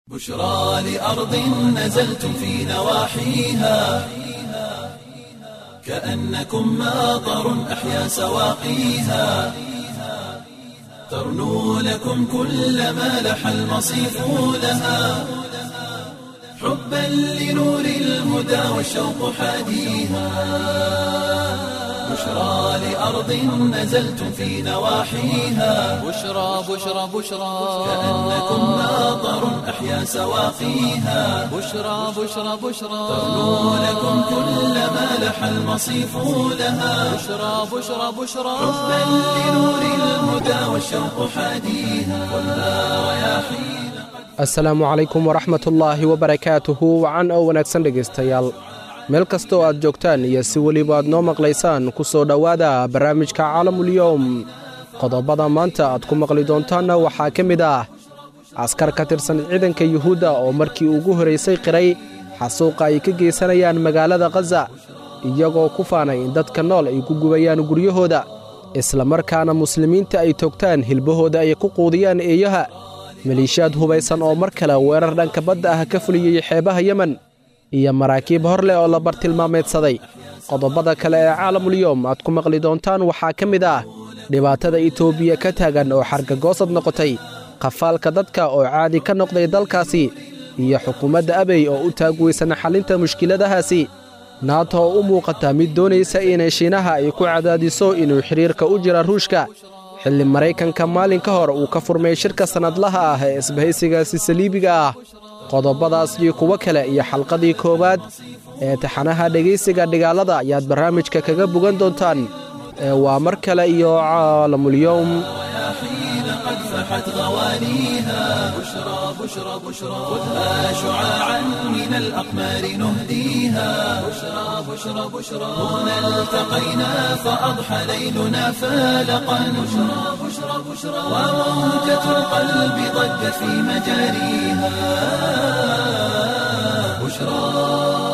بشرى لأرض نزلتم في نواحيها كأنكم ماطر أحيا سواقيها ترنو لكم كل ما لح المصيف لها حبا لنور الهدى والشوق حاديها بشرى لأرض نزلتم في نواحيها بشرى بشرى بشرى كأنكم ماطر أحيا سواقيها بشرى بشرى بشرى ترنو لكم كل ما لح المصيف لها بشرى بشرى بشرى حبا لنور الهدى والشوق حاديها والنار رياحين asalaamu calaykum waraxmatullaahi wabarakaatuhu wacan oo wanaagsan dhegaystayaal meel kastoo aad joogtaan iyo si weliba aad noo maqlaysaan ku soo dhowaada barnaamijka caalamulyowm qodobada maanta aad ku maqli doontaanna waxaa ka mid ah askar ka tirsan ciidanka yuhuudda oo markii ugu horraysay qiray xasuuqa ay ka geysanayaan magaalada khaza iyagoo ku faanay in dadka nool ay ku gubayaan guryahooda islamarkaana muslimiinta ay toogtaan hilbahooda ay ku quudiyaan eeyaha maliishaad hubaysan oo mar kale weerar dhanka badda ah ka fuliyey xeebaha yemen iyo maraakiib hor leh oo la bartilmaameedsaday qodobada kale ee caalamulyoom aad ku maqli doontaan waxaa ka mid ah dhibaatada itoobiya ka taagan oo xargagoosad noqotay qafaalka dadka oo caadi ka noqday dalkaasi iyo xukuumadda abey oo u taagweysan xallinta mushkiladahaasi naato oo u muuqata mid doonaysa inay shiinaha ay ku cadaadiso inuu xidhiirka u jira ruushka xilli maraykanka maalin ka hor uu ka furmay shirka sannadlaha ah ee isbahaysigaasi saliibiga ah qodobadaas iyo kuwo kale iyo xalqadii koowaad ee taxanaha dhegaysiga dhigaalada ayaad barnaamijka kaga bogan doontaan ee waa mar kale iyo caalamulyowm حين قد فحت غوانيها بشرى بشرى بشرى خذها شعاعا من الأقمار نهديها بشرى بشرى بشرى هنا التقينا فأضحى ليلنا فالقا بشرى بشرى بشرى وموجة القلب ضجت في مجاريها بشرى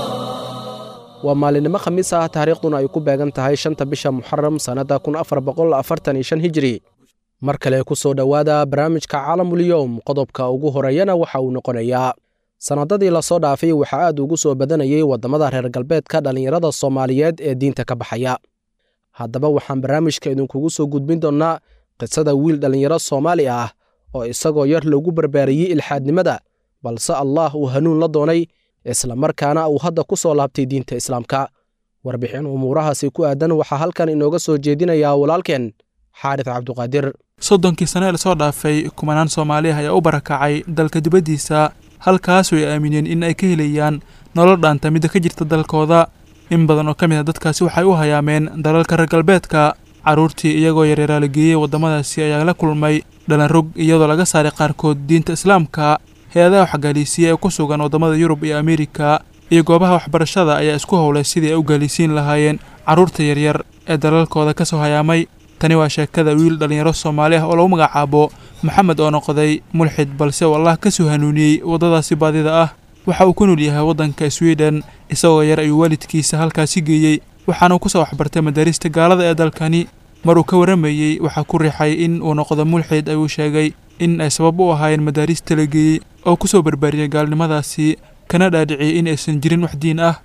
waa maalinimo khamiis ah taariikhduna ay ku beegan tahay shanta bisha muxaram sannadda kun afar boqol afartan iyo shan hijiri mar kale ku soo dhowaada barnaamijka caalamulyowm qodobka ugu horeeyana waxa uu noqonayaa sannadadii lasoo dhaafay waxaa aad ugu soo badanayay waddamada reer galbeedka dhallinyarada soomaaliyeed ee diinta ka baxaya haddaba waxaan barnaamijka idinkugu soo gudbin doonnaa qisada wiil dhallinyaro soomaali ah oo isagoo yar lagu barbaariyey ilxaadnimada balse allaah uu hanuun la doonay islamarkaana uu hadda ku soo laabtay diinta islaamka warbixin umuurahaasi ku aadan waxaa halkan inooga soo jeedinayaa walaalkeen xaarif cabduqaadir soddonkii sane lasoo dhaafay kumanaan soomaaliah ayaa u barakacay dalka dibaddiisa halkaasoo ay aamineen in ay ka helayaan nolol dhaanta midda ka jirta dalkooda in badan oo ka mid a dadkaasi waxay u hayaameen dalalka reer galbeedka carruurtii iyagoo yareeraa la geeyey waddamadaasi ayaa la kulmay dhalanrog iyadoo laga saaray qaarkood diinta islaamka hay-adaha waxgaalisiiya ee ku sugan waddamada yurub iyo ameerika iyo goobaha waxbarashada ayaa isku howlay sidii ay u gaalisiin lahaayeen carruurta yaryar ee dalalkooda ka soo hayaamay tani waa sheekada wiil dhallinyaro soomaali ah oo lagu magacaabo maxamed oo noqday mulxid balse uu allah ka soo hanuuniyey waddadaasi baadida ah waxa uu ku nool yahay waddanka swiden isagoo yar ayuu waalidkiisa halkaasi geeyey waxaana ku soo waxbartay madaarista gaalada ee dalkani mar uu ka warramayey waxaa ku riixay in uu noqdo mulxid ayuu sheegay in ay sabab u ahaayeen madaarista la geeyey oo ku soo barbaariyay gaalnimadaasi kana dhaadhiciyey in aysan jirin wax diin ah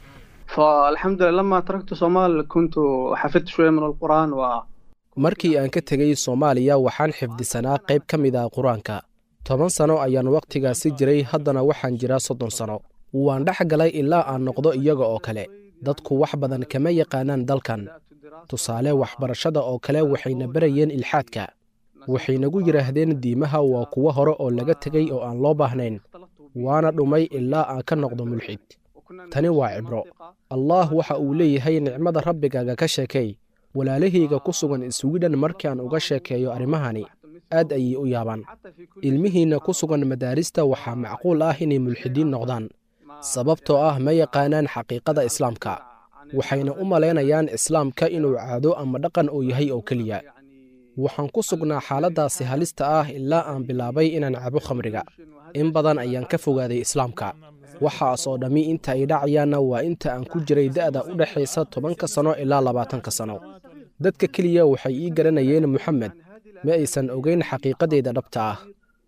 فالحمد لله لما تركت صومال كنت حفظت شوية من القرآن و markii aan ka tegey soomaaliya waxaan xifdisanaa qayb ka mid ah qur-aanka toban sano ayaan wakhtigaasi jiray haddana waxaan jiraa soddon sano waan dhex galay ilaa aan noqdo iyaga oo kale dadku wax badan kama yaqaanaan dalkan tusaale waxbarashada oo kale waxayna barayeen ilxaadka waxay nagu yidhaahdeen diimaha waa kuwo hore oo laga tegey oo aan loo baahnayn waana dhumay ilaa aan ka noqdo mulxid tani waa cibro allaah waxa uu leeyahay nicmada rabbigaaga ka sheekay walaalahayga ku sugan iswidhan markaan uga sheekeeyo arrimahani aad ayay u yaabaan ilmihiinna ku sugan madaarista waxaa macquul ah inay mulxidiin noqdaan sababtoo ah ma yaqaanaan xaqiiqada islaamka waxayna u malaynayaan islaamka inuu caado ama dhaqan uu yahay oo keliya waxaan ku sugnaa xaaladdaasi halista ah ilaa aan bilaabay inaan cabo khamriga in badan ayaan ka fogaaday islaamka waxaas oo dhammi inta ay dhacayaanna waa inta aan ku jiray da'da u dhexaysa tobanka sano ilaa labaatanka sano dadka keliya waxay ii garanayeen moxamed ma aysan ogeyn xaqiiqadeyda dhabta ah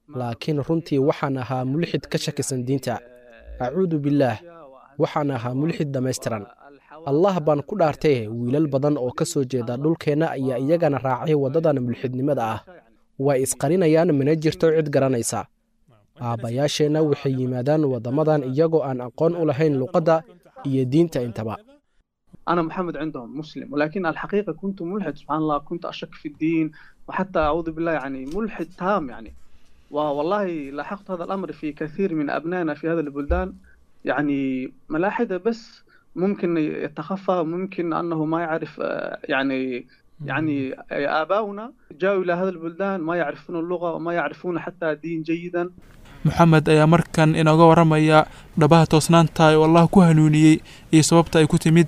laakiin runtii waxaan ahaa mulxid ka shakisan diinta acuudu billaah waxaan ahaa mulxid dhammaystiran allah baan ku dhaartay wiilal badan oo ka soo jeeda dhulkeenna ayaa iyagana raacay waddadan mulxidnimada ah way isqarinayaan mana jirto cid garanaysa aabbayaasheenna waxay yimaadaan waddamadan iyagoo aan aqoon u lahayn luqadda iyo diinta intaba أنا محمد عندهم مسلم ولكن الحقيقة كنت ملحد سبحان الله كنت أشك في الدين وحتى أعوذ بالله يعني ملحد تام يعني والله لاحظت هذا الأمر في كثير من أبنائنا في هذه البلدان يعني ملاحدة بس ممكن يتخفى ممكن أنه ما يعرف آه، يعني يعني آباؤنا جاءوا إلى هذه البلدان ما يعرفون اللغة وما يعرفون حتى الدين جيدا moxamed ayaa markan inooga warramaya dhabaha toosnaanta oo allah ku hanuuniyey iyo sababta ay ku timid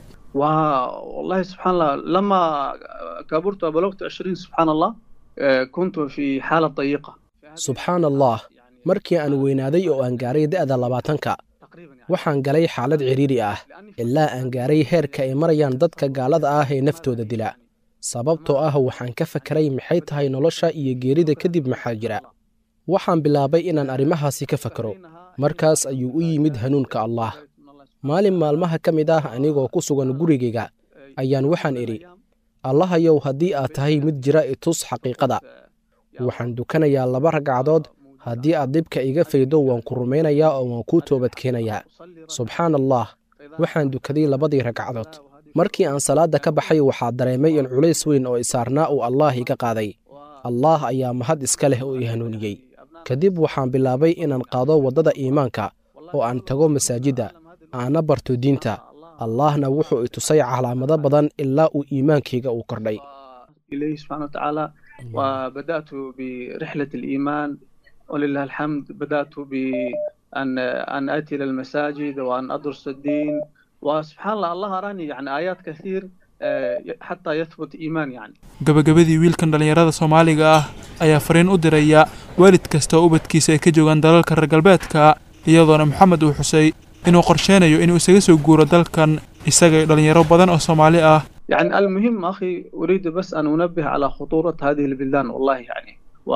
والله سبحان الله لما كبرت وبلغت 20 سبحان الله آه، كنت في حالة ضيقة subxaan allah markii aan weynaaday oo aan gaaray da'da labaatanka waxaan galay xaalad cidhiiri ah ilaa aan gaaray heerka ay marayaan dadka gaalada ah ee naftooda dila sababtoo ah waxaan ka fakeray maxay tahay nolosha iyo geerida kadib maxaa jira waxaan bilaabay inaan arrimahaasi ka fakero markaas ayuu u yimid hanuunka allah maalin maalmaha ka mid ah anigoo ku sugan gurigayga ayaan waxaan idhi allahayow haddii aad tahay mid jira itus xaqiiqada waxaan dukanayaa laba ragcadood haddii aad dhibka iga faydo waan ku rumaynayaa oo waan kuu toobadkeenayaa subxaan allah waxaan dukaday labadii ragcadood markii aan salaadda ka baxay waxaa dareemay in culays weyn oo isaarnaa uu allaah iga qaaday allaah ayaa mahad iska leh oo i hanuuniyey kadib waxaan bilaabay inaan qaado waddada iimaanka oo aan tago masaajidda aana barto diinta allaahna wuxuu i tusay calaamado badan ilaa uu iimaankayga uu kordhay إليه سبحانه وتعالى وبدأت برحلة الإيمان ولله الحمد بدأت بأن أن آتي إلى المساجد وأن أدرس الدين وسبحان الله الله أراني يعني آيات كثير آه، حتى يثبت إيمان يعني gabagabadii wiilkan dhallinyarada soomaaliga ah ayaa fariin u diraya waalid kasta oo ubadkiisa ay ka joogaan dalalka reer galbeedka iyadoona moxamed uu xusay inuu qorsheynayo inuu isaga soo guuro dalkan isaga iyo dhallinyaro badan oo soomaali ah يعني المهم أخي أريد بس أن أنبه على خطورة هذه البلدان والله يعني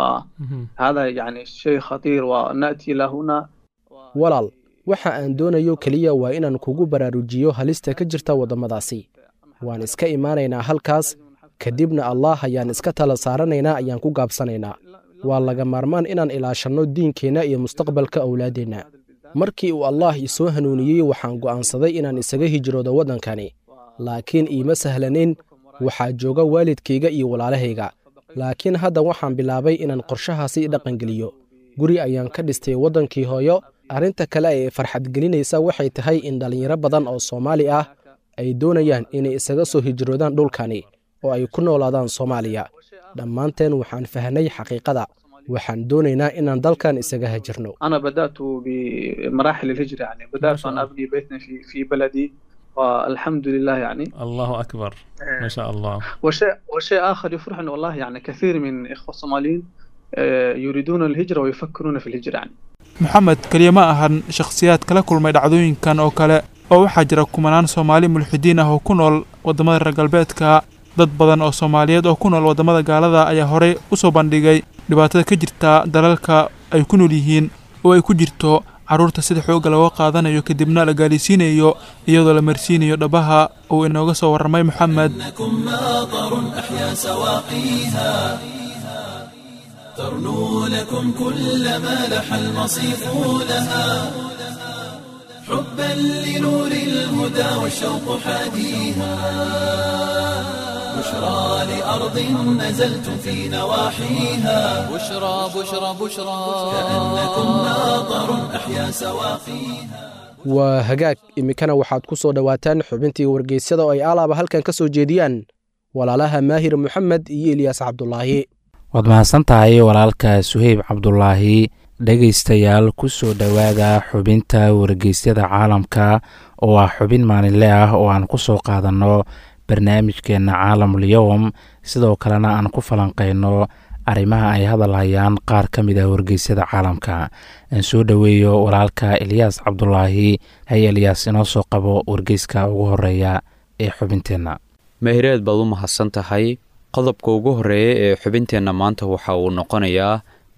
وهذا يعني شيء خطير ونأتي إلى هنا walaal waxa aan doonayo keliya waa inaan kugu baraarujiyo halista ka jirta waddamadaasi waan iska imaanaynaa halkaas kadibna allaah ayaan iska tala saaranaynaa ayaan ku gaabsanaynaa waa laga maarmaan inaan ilaashanno diinkeenna iyo mustaqbalka owlaaddeenna markii uu allaah isoo hanuuniyey waxaan go'aansaday inaan isaga hijroodo waddankani laakiin iima sahlanayn waxaa jooga waalidkayga iyo walaalahayga laakiin hadda waxaan bilaabay inaan qorshahaasi dhaqangeliyo guri ayaan ka dhistay waddankii hooyo arrinta kale ee farxadgelinaysa waxay tahay in dhallinyaro badan oo soomaali ah ay doonayaan inay isaga soo hijroodaan dhulkani oo ay ku noolaadaan soomaaliya dhammaanteen waxaan fahnay xaqiiqada waxaan doonaynaa inaan dalkan isaga hajirno أنا بدأت بمراحل الهجرة يعني بدأت أن أبني بيتنا في في بلدي والحمد لله يعني الله أكبر ما شاء الله وشيء وشيء آخر يفرحني والله يعني كثير من إخوة الصوماليين آه، يريدون الهجرة ويفكرون في الهجرة يعني moxamed keliya ma ahan shakhsiyaad kala kulmay dhacdooyinkan oo kale oo waxaa jira kumanaan soomaali mulxidiin ah oo ku nool waddamada reer galbeedka dad badan oo soomaaliyeed oo ku nool waddamada gaalada ayaa horey u soo bandhigay dhibaatada ka jirta dalalka ay ku nool yihiin oo ay ku jirto carruurta sida xoogga looga qaadanayo kadibna la gaalaysiinayo iyadoo la marsiinayo dhabaha uu inooga soo warramay moxamed إنكم ماطر أحيا سواقيها ترنو لكم كل ما لح المصيف لها حبا لنور الهدى والشوق حاديها بشرى لأرض نزلتم في نواحيها بشرى بشرى بشرى كأنكم ماطر أحيا سواقيها waa hagaag iminkana waxaad ku soo dhowaataan xubintii wargeysyada oo ay alaaba halkan ka soo jeediyaan walaalaha maahir moxamed iyo eliyaas cabdulaahi waad mahadsan tahay walaalka suheyb cabdulaahi dhegaystayaal ku soo dhowaada xubinta wargeysyada caalamka oo ah xubin maalinle ah oo aan ku soo qaadanno barnaamijkeenna caalamul yowm sidoo kalena aan ku falanqeyno arrimaha ay hadal hayaan qaar ka mid ah wargeysyada caalamka aan soo dhoweeyo walaalka eliyaas cabdulaahi hay eliyaas inoo soo qabo wargeyska ugu horeeya ee xubinteenna mahireed baad u mahadsan tahay qodobka ugu horreeya ee xubinteenna maanta waxa uu noqonayaa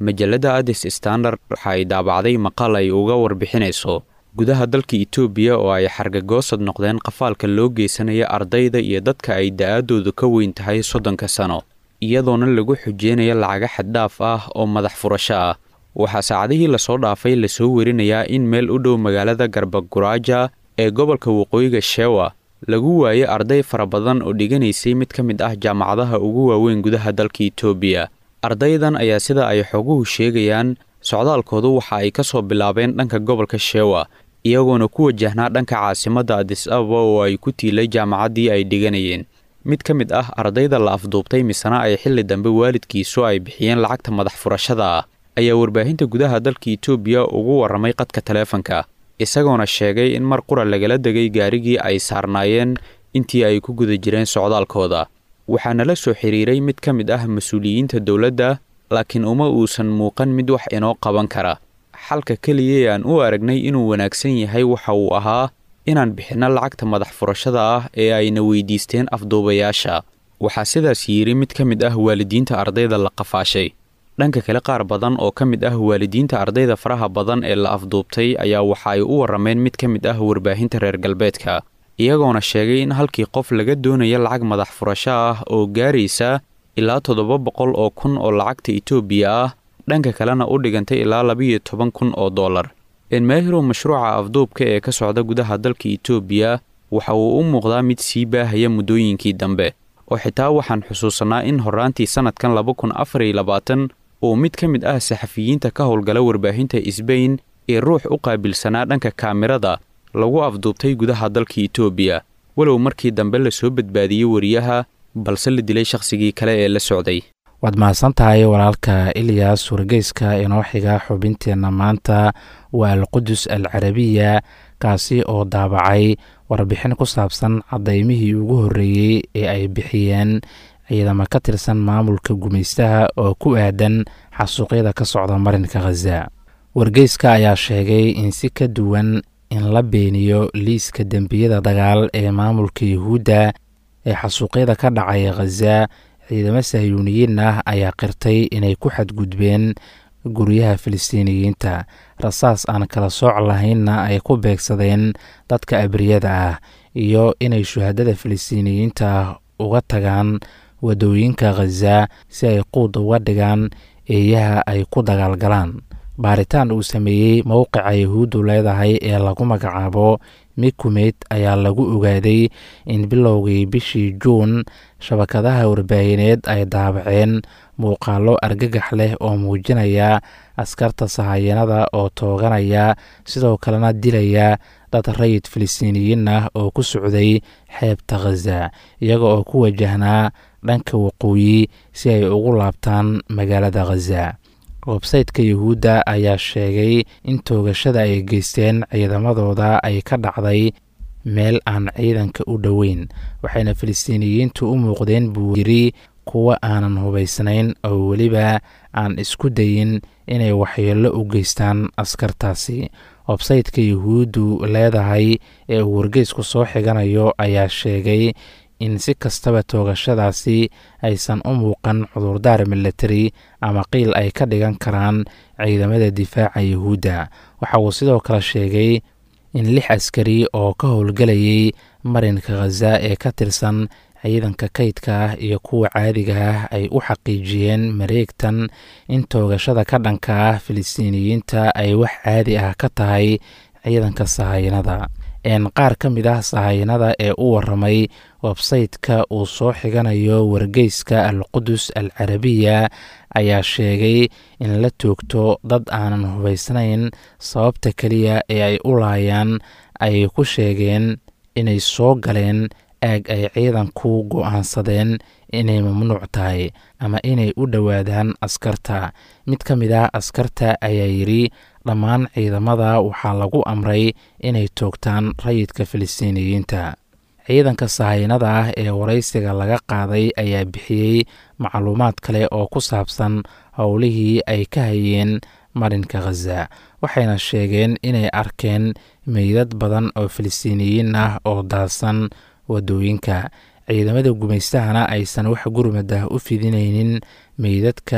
majalladda adis standard waxa ay daabacday maqal ay uga warbixinayso gudaha dalka itoobiya oo ay xargagoosad noqdeen qafaalka loo geysanaya ardayda iyo dadka ay da-aadoodu ka weyn tahay soddonka sano iyadoona lagu xujeynayo lacaga xaddhaaf ah oo madax furasho ah waxaa saacadihii lasoo dhaafay lasoo werinayaa in meel u dhow magaalada garbaguraaja ee gobolka waqooyiga shewa lagu waayay arday fara badan oo dhiganaysay mid ka mid ah jaamacadaha ugu waaweyn gudaha dalka itoobiya ardaydan ayaa sida ay xoguhu sheegayaan socdaalkoodu waxa ay ka soo bilaabeen dhanka gobolka shewa iyagoona ku wajahnaa dhanka caasimadda adis ababa oo ay ku tiilay jaamacaddii ay dhiganayeen mid ka mid ah ardayda la afduubtay misena ay xilli dambe waalidkiisu ay bixiyeen lacagta madax furashada ah ayaa warbaahinta gudaha dalka itoobiya ugu warramay qadka taleefanka isagoona sheegay in mar qura lagala degay gaarigii ay saarnaayeen intii ay ku guda jireen socdaalkooda waxaana la soo xiriiray mid ka mid ah mas-uuliyiinta dowladda laakiin uma uusan muuqan mid wax inoo qaban kara xalka keliya ee aan u aragnay inuu wanaagsan yahay waxa uu ahaa inaan bixinno lacagta madax furashada ah ee ayna weydiisteen afduubayaasha waxaa sidaas yidhi mid ka mid ah waalidiinta ardayda la qafaashay dhanka kale qaar badan oo ka mid ah waalidiinta ardayda faraha badan ee la afduubtay ayaa waxa ay u warrameen mid ka mid ah warbaahinta reer galbeedka iyagoona sheegay in halkii qof laga doonayo lacag madax furasho ah oo gaaraysa ilaa toddoba boqol oo kun oo lacagta itoobiya ah dhanka kalena u dhigantay ilaa labiyo toban kun oo dollar enmaahirow mashruuca afduubka ee ka socda gudaha dalka itoobiya waxa uu u muuqdaa mid sii baahaya muddooyinkii dambe oo xitaa waxaan xusuusanaa in horraantii sannadkan laba kun afar iyo labaatan uu mid ka mid ah saxafiyiinta ka howlgala warbaahinta isbayn ee ruux u qaabilsanaa dhanka kaamirada lagu afduubtay gudaha dalka itoobiya walow markii dambe lasoo badbaadiyey wariyaha balse la dilay shakhsigii kale ee la socday waad mahadsan tahay walaalka ilyas wargeyska inoo xiga xubinteenna maanta waa alqudus al carabiya kaasi oo daabacay warbixin ku saabsan cadaymihii ugu horreeyey ee ay bixiyeen ciidamo ka tirsan maamulka gumaystaha oo ku aadan xasuuqyada ka socda marinka khaza wargeyska ayaa sheegay in si ka duwan in la beeniyo liiska dembiyada dagaal ee maamulka yuhuudda ee xasuuqyada ka dhacaya khaza ciidamo sahyuuniyiin ah ayaa qirtay inay ku xadgudbeen guryaha filistiiniyiinta rasaas aan kala sooc lahaynna ay ku beegsadeen dadka abriyada ah iyo inay shuhadada filistiiniyiinta uga tagaan wadooyinka khaza si ay quud uga dhigaan eeyaha ay ku dagaalgalaan baaritaan uu sameeyey mowqica yahuuddu leedahay ee lagu magacaabo mikumeyd ayaa lagu ogaaday in bilowgii bishii juun shabakadaha warbaahineed ay daabaceen muuqaallo argagax leh oo muujinaya askarta sahayanada oo tooganaya sidoo kalena dilaya dad rayid filistiiniyiin ah oo ku socday xeebta khaza iyaga oo ku wajahnaa dhanka waqooyi si ay ugu laabtaan magaalada khaza websayteka yuhuudda ayaa sheegay in toogashada ay geysteen ciidamadooda ay ka dhacday meel aan ciidanka u dhoweyn waxayna filistiiniyiintu u muuqdeen buu yiri kuwa aanan hubaysnayn oo weliba aan isku dayin inay waxyeello u geystaan askartaasi websayteka yuhuuddu leedahay ee uu wargeysku soo xiganayo ayaa sheegay in si kastaba toogashadaasi aysan u muuqan cudurdaar militari ama qiil ay ka dhigan karaan ciidamada difaaca yuhuudda waxa uu sidoo kale sheegay in lix askari oo ka howlgelayay marinka khaza ee ka tirsan ciidanka kaydka ah iyo kuwa caadiga ah ay u xaqiijiyeen mareegtan in toogashada ka dhanka ah filistiiniyiinta ay wax caadi ah ka tahay ciidanka sahayanada een qaar ka mid ah sahayanada ee u waramay websayteka uu soo xiganayo wargeyska alqudus al carabiya ayaa sheegay in la toogto dad aanan hubaysnayn sababta keliya ee ay u laayaan ay ku sheegeen inay soo galeen aag ay ciidanku go'aansadeen inay mamnuuc tahay ama inay u dhowaadaan askarta mid ka mid ah askarta ayaa yidhi dhammaan ciidamada waxaa lagu amray inay toogtaan rayidka filistiiniyiinta ciidanka sahayanada ah ee waraysiga laga qaaday ayaa bixiyey macluumaad kale oo ku saabsan howlihii ay ka hayeen marinka khaza waxayna sheegeen inay arkeen meydad badan oo filistiiniyiin ah oo daadsan wadooyinka ciidamada gumaystahana aysan wax gurmad ah u fidinaynin meydadka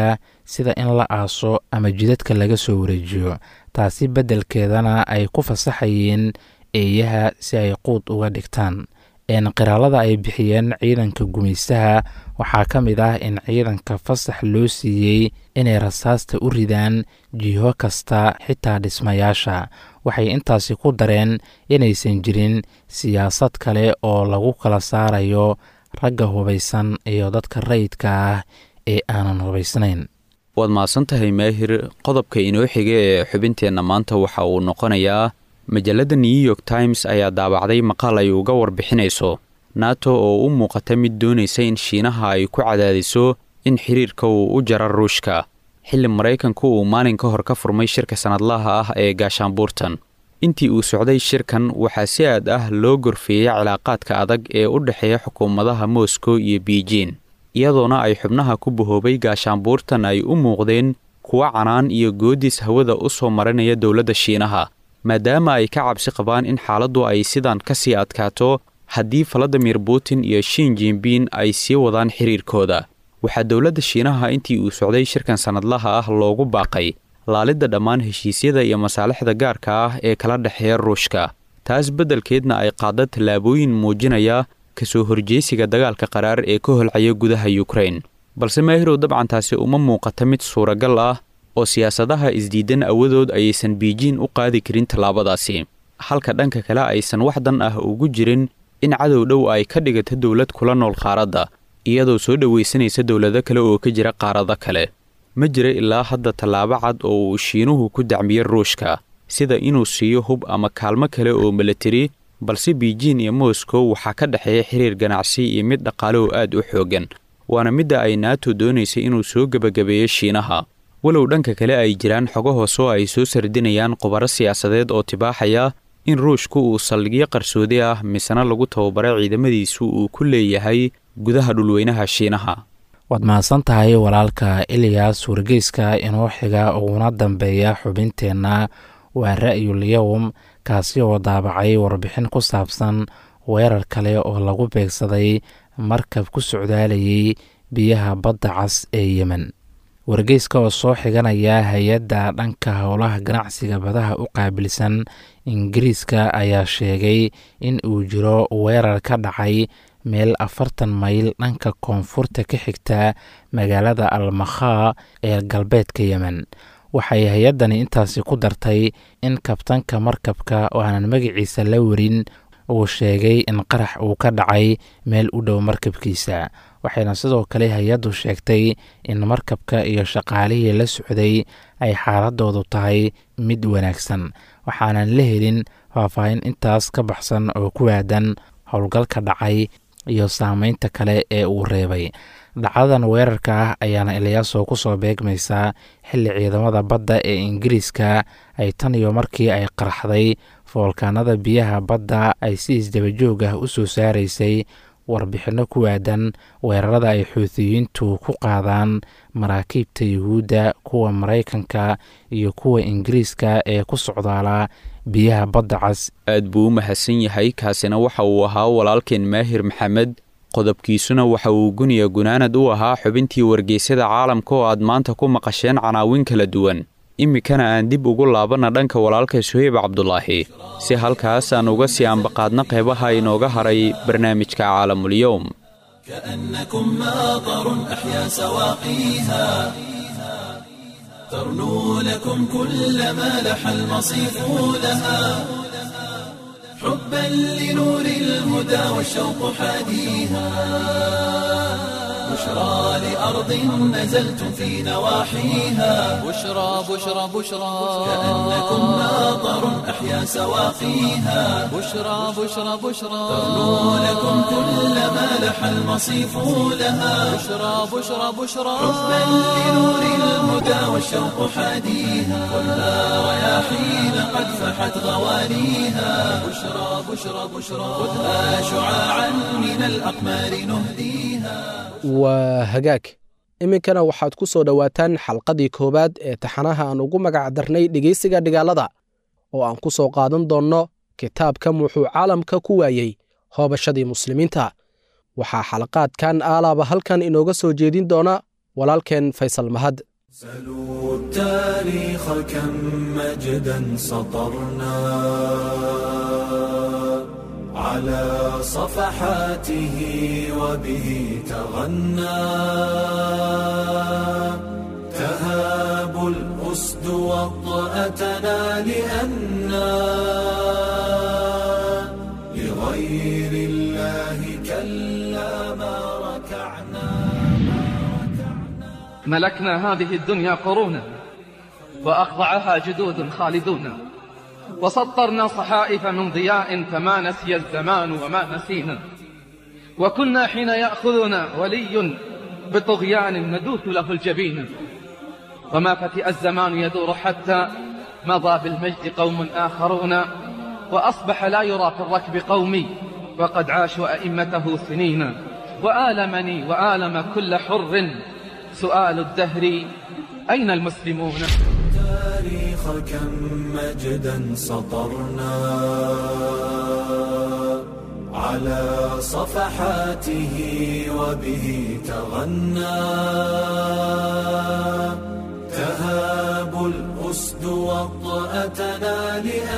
sida in la aaso ama jidadka laga soo wareejiyo taasi beddelkeedana ay ku fasaxayeen eeyaha si ay quud uga dhigtaan qiraalada ay bixiyeen ciidanka gumaystaha waxaa ka mid ah in ciidanka fasax loo siiyey inay rasaasta u ridaan jiho kasta xitaa dhismayaasha waxay intaasi ku dareen inaysan jirin siyaasad kale oo lagu kala saarayo ragga hubaysan iyo dadka rayidka ah ee aanan hubaysnayn waad mahadsan tahay maahir qodobka inoo xiga ee xubinteenna maanta waxa uu noqonayaa majalladda new york times ayaa daabacday maqaal ay uga warbixinayso nato oo u muuqata mid doonaysa in shiinaha ay ku cadaadiso in xiriirka uu u jara ruushka xilli maraykanku uu maalin ka hor ka furmay shirka sannadlaha ah ee gaashaanbuurtan intii uu socday shirkan waxaa si aad ah loo gorfeeyey cilaaqaadka adag ee u dhexeeya xukuumadaha moscow iyo beijin iyadoona ay xubnaha ku bahoobay gaashaanbuurtan ay u muuqdeen kuwa canaan iyo goodis hawada u soo marinaya dowladda shiinaha maadaama ay ka cabsi qabaan in xaaladdu ay sidan ka sii adkaato haddii valadimir putin iyo shin jinbin ay sii wadaan xiriirkooda waxaa dowladda shiinaha intii uu socday shirkan sannadlaha ah loogu baaqay laalidda dhammaan heshiisyada iyo masaalixda gaarka ah ee kala dhexeeya ruushka taas beddelkeedna ay qaadda tallaabooyin muujinaya kasoo horjeysiga dagaalka qaraar ee ka holcaya gudaha yukrain balse maahirow dabcan taasi uma muuqata mid suuragal ah oo siyaasadaha isdiidan awadood ayaysan biijin u qaadi karin tallaabadaasi halka dhanka kale aysan wax dan ah ugu jirin in cadow dhow ay ka dhigato dowlad kula nool qaaradda iyadoo soo dhowaysanaysa dowlado kale oo ka jira qaarado kale ma jira ilaa hadda tallaabo cad oo uu shiinuhu ku dacmiyey ruushka sida inuu siiyo hub ama kaalmo kale oo milatari balse biijin iyo moscow waxaa ka dhexeeya xiriir ganacsi iyo mid dhaqaale oo aad u xooggan waana midda ay naato doonaysay inuu soo gebagabeeyo shiinaha walow dhanka kale ay jiraan xogo hoose oo ay soo sardinayaan khubaro siyaasadeed oo tibaaxaya in ruushku uu saldhigyo qarsoodi ah misena lagu tababaray ciidamadiisu uu ku leeyahay gudaha dhulweynaha shiinaha waad mahadsan tahay walaalka iliyas wargeyska inoo xiga uguna dambeeya xubinteenna waa ra'yul yowm kaasi oo daabacay warbixin ku saabsan weerar kale oo lagu beegsaday markab ku socdaalayay biyaha badda cas ee yemen wargeyska oo soo xiganaya hay-adda dhanka howlaha ganacsiga badaha u qaabilsan ingiriiska ayaa sheegay in uu jiro weerar ka dhacay meel afartan mayl dhanka koonfurta ka xigta magaalada almakhaa ee galbeedka yemen waxay hay-addani intaasi ku dartay in kabtanka markabka oo aanan magaciisa la warin uu sheegay in qarax uu ka dhacay meel u dhow markabkiisa waxayna sidoo kale hay-addu sheegtay in markabka iyo shaqaalihii la socday ay xaaladoodu tahay mid wanaagsan waxaanan la helin faahfaahin intaas ka baxsan oo ku aadan howlgalka dhacay iyo saameynta kale ee uu reebay dhacdadan weerarka ah ayaana ilyaasoo ku soo beegmaysaa xilli ciidamada badda ee ingiriiska ay tan iyo markii ay qaraxday foolkaanada biyaha badda ay si isdabajoog ah u soo saaraysay warbixinno ku aadan weerarada ay xuutiyiintu ku qaadaan maraakiibta yuhuudda kuwa maraykanka iyo kuwa ingiriiska ee ku socdaala biyaha badda cas aad buu u mahadsan yahay kaasina waxa uu ahaa walaalkeen maahir maxamed qodobkiisuna waxa uu guniya gunaanad u ahaa xubintii wargeysyada caalamka oo aad maanta ku maqasheen canaawin kala duwan iminkana aan dib ugu laabanna dhanka walaalka suheyb cabdulaahi si halkaas aan uga sii ambaqaadna qeybaha inooga haray barnaamijka caalamulyowm كأنكم ماطر أحيا سواقيها ترنو لكم كل ما لح المصيف لها حبا لنور الهدى والشوق حاديها بشرى لأرض نزلتم في نواحيها بشرى بشرى بشرى كأنكم ماطر أحيا سواقيها بشرى بشرى بشرى ترنو لكم كل ما لح المصيف لها بشرى بشرى بشرى حبا لنور الهدى والشوق حاديها كلها رياحين قد فحت غواليها بشرى بشرى بشرى خذها شعاعا من الأقمار نهديها waa hagaag iminkana waxaad ku soo dhowaataan xalqadii koowaad ee taxanaha aan ugu magac darnay dhegeysiga dhigaalada oo aan ku soo qaadan doonno kitaabkan wuxuu caalamka ku waayey hoobashadii muslimiinta waxaa xalaqaadkan aalaaba halkan inooga soo jeedin doona walaalkeen faysal mahad سلوا التاريخ كم مجدا سطرنا على صفحاته وبه تغنى تهاب الأسد وطأتنا لأنا لغير الله كلا ما ركعنا ملكنا هذه الدنيا قرونا وأخضعها جدود خالدون وسطرنا صحائف من ضياء فما نسي الزمان وما نسينا وكنا حين يأخذنا ولي بطغيان ندوث له الجبين وما فتئ الزمان يدور حتى مضى بالمجد قوم آخرون وأصبح لا يرى في الركب قومي وقد عاشوا أئمته سنين وآلمني وآلم كل حر سؤال الدهر أين المسلمون التاريخ كم مجدا سطرنا على صفحاته وبه تغنى تهاب الأسد وطأتنا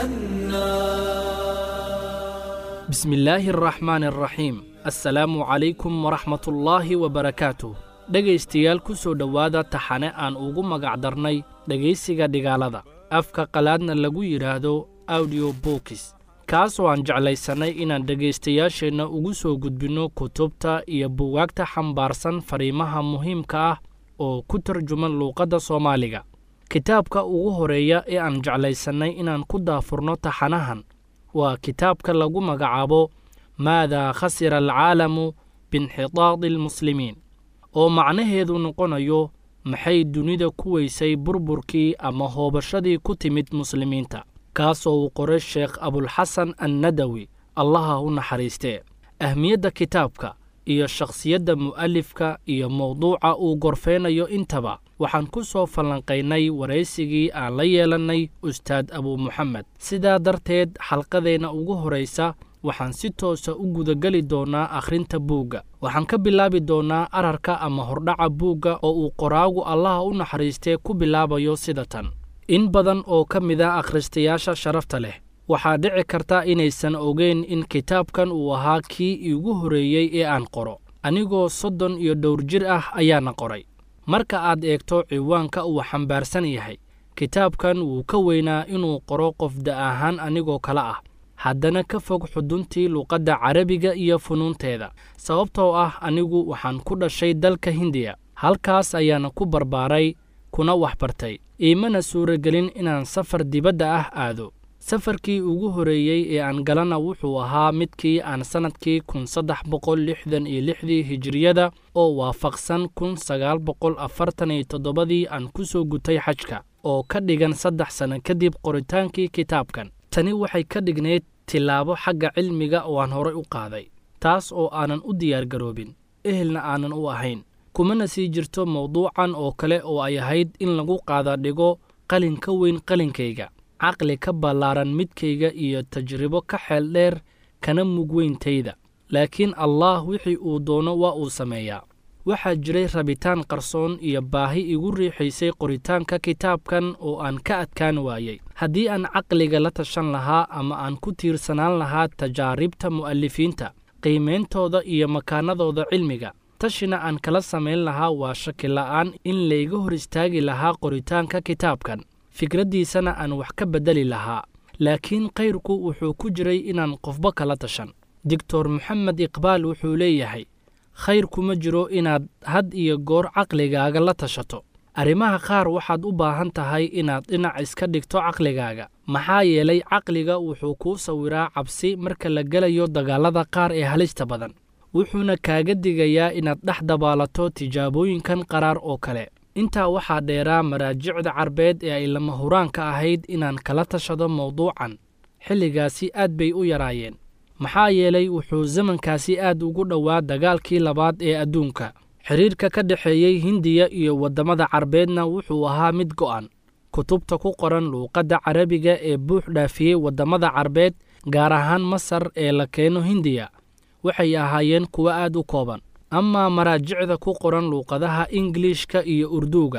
لأنا بسم الله الرحمن الرحيم assalaamu calaykum waraxmatullaahi wabarakaatuh dhegaystayaal ku soo dhowaada taxane aan ugu magacdarnay dhegaysiga dhigaalada afka qalaadna lagu yidhaahdo audio bookis kaasoo aan jeclaysannay inaan dhegaystayaasheenna ugu soo gudbinno kutubta iyo buwaagta xambaarsan fariimaha muhiimka ah oo ku tarjuman luuqadda soomaaliga kitaabka ugu horeeya ee aan jeclaysannay inaan ku daafurno taxanahan waa kitaabka lagu magacaabo maadaa khasira alcaalamu biinxitaadi almuslimiin oo macnaheedu noqonayo maxay dunida ku weysay burburkii ama hoobashadii ku timid muslimiinta kaasoo uu qoray sheekh abulxasan annadawi allaha u naxariistee ahmiyadda kitaabka iyo shakhsiyadda mu'alifka iyo mowduuca uu gorfeynayo intaba waxaan ku soo fallanqaynay waraysigii aan la yeelannay ustaad abuu muxamed sidaa darteed xalqadeenna ugu horaysa waxaan si toosa u gudageli doonnaa akhrinta buugga waxaan ka bilaabi doonnaa ararka ama hordhaca buugga oo uu qoraagu allaha u naxariistee ku bilaabayo sida tan in badan oo ka mid a akhristayaasha sharafta leh waxaa dhici karta inaysan ogeyn in kitaabkan uu ahaa kii iigu horreeyey ee aan qoro anigoo soddon iyo dhowr jir ah ayaana qoray marka aad eegto ciwaanka uu xambaarsan yahay kitaabkan wuu ka weynaa inuu qoro qof da ahaan anigoo kale ah haddana ka fog xuduntii luuqadda carabiga iyo funuunteeda sababtoo ah anigu waxaan ku dhashay dalka hindiya halkaas ayaana ku barbaaray kuna waxbartay iimana suuragelin inaan safar dibadda ah aado safarkii ugu horreeyey ee aan galana wuxuu ahaa midkii aan sannadkii kun saddex boqol lixdan iyo lixdii hijiriyada oo waafaqsan kun sagaal boqol afartan iyo toddobadii aan ku soo gutay xajka oo ka dhigan saddex sanno kadib qoritaankii kitaabkan tani waxay ka dhignayd tillaabo xagga cilmiga oo aan horay u qaaday taas oo aanan u diyaargaroobin ehelna aanan u ahayn kumana sii jirto mawduucan oo kale oo ay ahayd in lagu qaada dhigo qalin ka weyn qalinkayga caqli ka ballaaran midkayga iyo tajribo ka xeel dheer kana mug weyntayda laakiin allaah wixii uu doono waa uu sameeyaa waxaa jiray rabitaan qarsoon iyo baahi igu riixaysay qoritaanka kitaabkan oo aan ka adkaan waayey haddii aan caqliga la tashan lahaa ama aan ku tiirsanaan lahaa tajaaribta mu'alifiinta qiimeyntooda iyo makaanadooda cilmiga tashina aan kala samayn lahaa waa shaki la'aan in layga hor istaagi lahaa qoritaanka kitaabkan fikraddiisana aan wax ka beddeli lahaa laakiin kayrku wuxuu ku jiray inaan qofba kala tashan doctor moxamed iqbaal wuxuu leeyahay khayr kuma jiro inaad had iyo goor caqligaaga la tashato arrimaha qaar waxaad u baahan tahay inaad dhinac iska dhigto caqligaaga maxaa yeelay caqliga wuxuu kuu sawiraa cabsi marka la gelayo dagaallada qaar ee halista badan wuxuuna kaaga digayaa inaad dhex dabaalato tijaabooyinkan qaraar oo kale intaa waxaa dheeraa maraajicda carbeed ee ay lama huraanka ahayd inaan kala tashado mawduucan xilligaasi aad bay u yaraayeen maxaa yeelay wuxuu zamankaasi aad ugu dhowaa dagaalkii labaad ee adduunka xidhiirka ka dhexeeyey hindiya iyo waddamada carbeedna wuxuu ahaa mid go'an kutubta ku qoran luuqadda carabiga ee buux dhaafiyey waddamada carbeed gaar ahaan masar ee la keeno hindiya waxay ahaayeen kuwo aad u kooban amaa maraajicda ku qoran luuqadaha ingiliishka iyo urduuga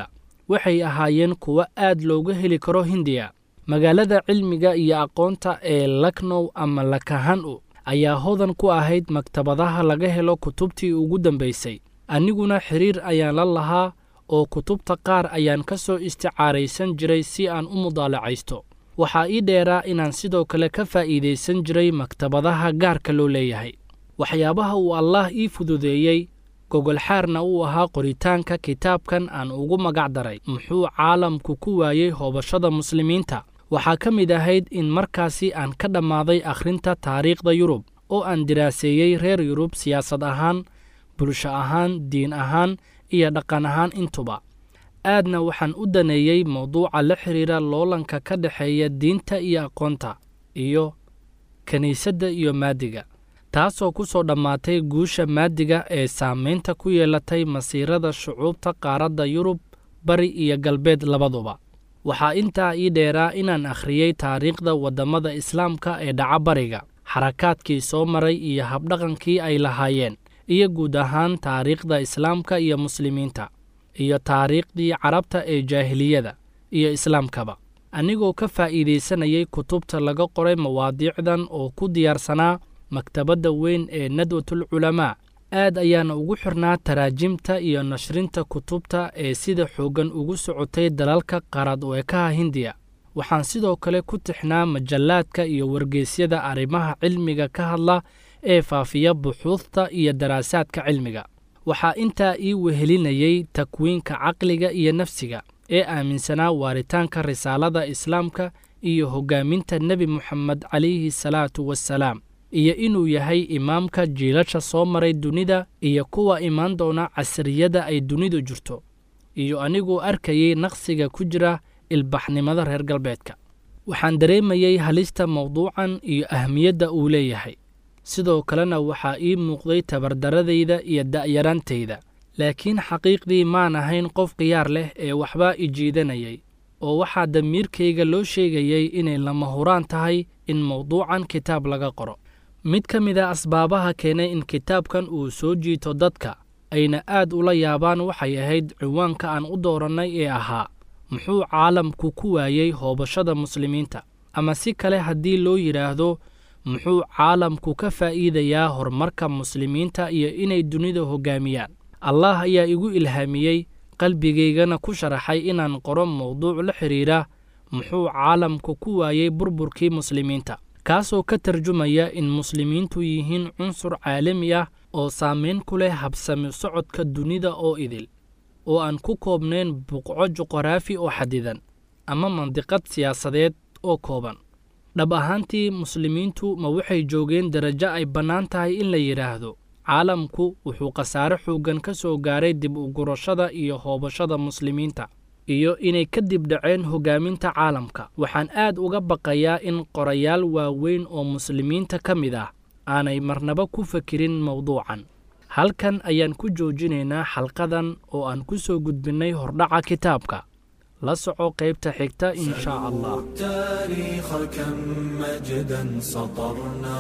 waxay ahaayeen kuwo aad looga heli karo hindiya magaalada cilmiga iyo aqoonta ee laknow ama lakahan-u ayaa hodan ku ahayd maktabadaha laga helo kutubtii ugu dambaysay aniguna xiriir ayaan la lahaa oo kutubta qaar ayaan ka soo isticaaraysan jiray si aan u mudaalacaysto waxaa ii dheeraa inaan sidoo kale ka faa'iidaysan jiray maktabadaha gaarka loo leeyahay waxyaabaha uu allaah ii fududeeyey gogolxaarna uu ahaa qoritaanka kitaabkan aan ugu magac daray muxuu caalamku ku waayey hoobashada muslimiinta waxaa ka mid ahayd in markaasi aan ka dhammaaday akhrinta taariikhda yurub oo aan diraaseeyey reer yurub siyaasad ahaan bulsho ahaan diin ahaan iyo dhaqan ahaan intuba aadna waxaan u daneeyey mawduuca la xidhiira loolanka ka dhexeeya diinta iyo aqoonta iyo kiniisadda iyo maadiga taasoo ku soo dhammaatay guusha maadiga ee saamaynta ku yeelatay masiirada shucuubta qaaradda yurub bari iyo galbeed labaduba waxaa intaa ii dheeraa inaan akhriyey taariikhda waddamada islaamka ee dhaca bariga xarakaadkii soo maray iyo habdhaqankii ay lahaayeen iyo guud ahaan taariikhda islaamka iyo muslimiinta iyo taariikhdii carabta ee jaahiliyada iyo islaamkaba anigoo ka faa'iidaysanayay kutubta laga qoray mawaadiicdan oo ku diyaarsanaa maktabadda weyn ee nadwatul culamaa aad ayaana ugu xirnaa taraajimta iyo nashrinta kutubta ee sida xooggan ugu socotay dalalka qaarad u ekaha hindiya waxaan sidoo kale ku tixnaa majallaadka iyo wargeysyada arrimaha cilmiga ka hadla ee faafiya buxuudta iyo daraasaadka cilmiga waxaa intaa ii wehelinayey takwiinka caqliga iyo nafsiga ee aaminsanaa waaritaanka risaalada islaamka iyo hoggaaminta nebi moxamed calayhi salaatu wassalaam iyo inuu yahay imaamka jiilasha soo maray dunida iyo kuwa imaan doona casriyada ay dunidu jirto iyo aniguu arkayey naqsiga ku jira ilbaxnimada reer galbeedka waxaan dareemayey halista mawduucan iyo ahmiyadda uu leeyahay sidoo kalena waxaa ii muuqday tabardaradayda iyo da'yaraantayda laakiin xaqiiqdii maan ahayn qof khiyaar leh ee waxbaa i jiidanayay oo waxaa damiirkayga loo sheegayey inay lama huraan tahay in mawduucan kitaab laga qoro mid ka mid a asbaabaha keenay in kitaabkan uu soo jiito dadka ayna aad ula yaabaan waxay ahayd ciwaanka aan u doorannay ee ahaa muxuu caalamku ku waayey hoobashada muslimiinta ama si kale haddii loo yidhaahdo muxuu caalamku ka faa'iidayaa horumarka muslimiinta iyo inay dunida hoggaamiyaan allah ayaa igu ilhaamiyey qalbigaygana ku sharaxay inaan qoro mawduuc la xidhiira muxuu caalamku ku waayey burburkii muslimiinta kaasoo ka tarjumaya in muslimiintu yihiin cunsur caalami ah oo saamayn ku leh habsami socodka dunida oo idil oo aan ku koobnayn buqco juqraafi oo xadidan ama mandiqad siyaasadeed oo kooban dhab ahaantii muslimiintu ma waxay joogeen darajo ay bannaan tahay in la yidhaahdo caalamku wuxuu khasaare xooggan ka soo gaaray dib u gurashada iyo hoobashada muslimiinta iyo inay ka dib dhaceen hoggaaminta caalamka waxaan aad uga baqayaa in qorayaal waaweyn oo muslimiinta ka mid ah aanay marnaba ku fakirin mawduucan halkan ayaan ku joojinaynaa xalqadan oo aan ku soo gudbinnay hordhaca kitaabka la soco qaybta xigta in shaa allah التاريخ كم مجدا سطرنا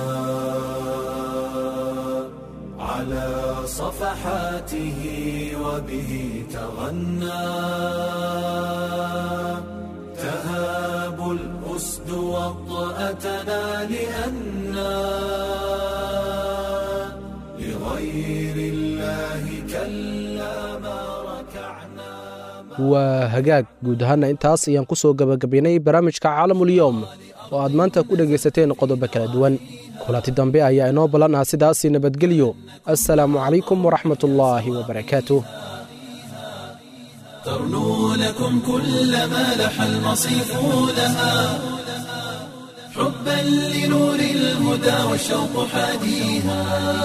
على صفحاته وبه تغنى تهاب الأسد وطأتنا لأنا لغير الله كلا ما ركعنا waa hagaag guud ahaana intaas ayaan ku soo gebagabaynay barnaamijka caalamulyoom oo aad maanta ku dhegaysateen qodobo kala duwan kulanti dambe ayaa inoo ballan ah sidaasi nabadgelyo assalaamu calaykum waraxmatullaahi wabarakaatuh ترنو لكم كل ما لح المصيف لها حبا لنور الهدى والشوق حاديها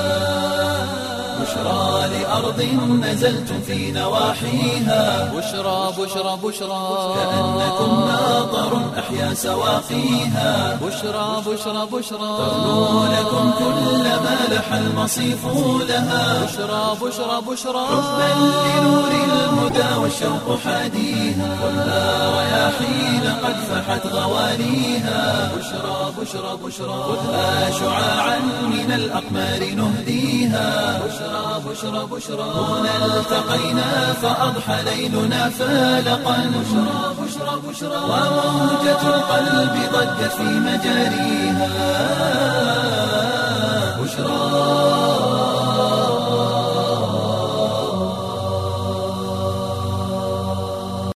بشرى لأرض نزلتم في نواحيها بشرى بشرى بشرى كأنكم ماطر أحيا سواقيها بشرى بشرى بشرى ترنو لكم كل ما لح المصيف لها بشرى بشرى بشرى حبا لنور الهدى والشوق حاديها كلها رياحين قد فحت غوانيها بشرى بشرى بشرى خذها شعاعا من الأقمار نهديها بشرى بشرى بشرى بشرى هنا التقينا فأضحى ليلنا فالقا بشرى بشرى بشرى وموجة القلب ضجت في مجاريها